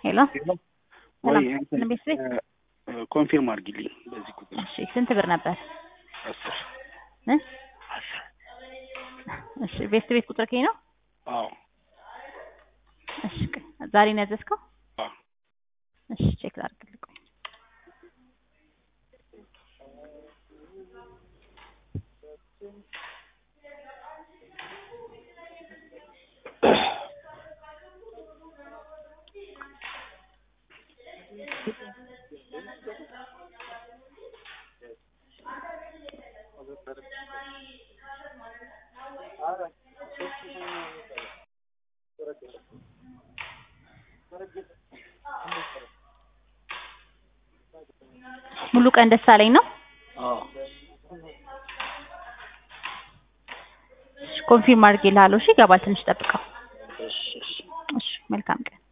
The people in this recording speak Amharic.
ሄሎ ወይ ሰላም እንትን ቤት ቤት ኮንፊርም አድርጊልኝ በዚህ ቁጥር እሺ ስንት ብር ነበር አስር እ አስር እሺ ቤት ቤት ቁጥር ከኝ ነው አዎ እሺ ቆይ፣ ዛሬ ነው ያዘዝከው አዎ እሺ ቼክ ላድርግልህ ቆይ ሙሉ ቀን ደሳለኝ ነው አዎ ኮንፊርም አድርጌልሃለሁ እሺ ይገባል ትንሽ ጠብቀው እሺ እሺ እሺ መልካም ቀን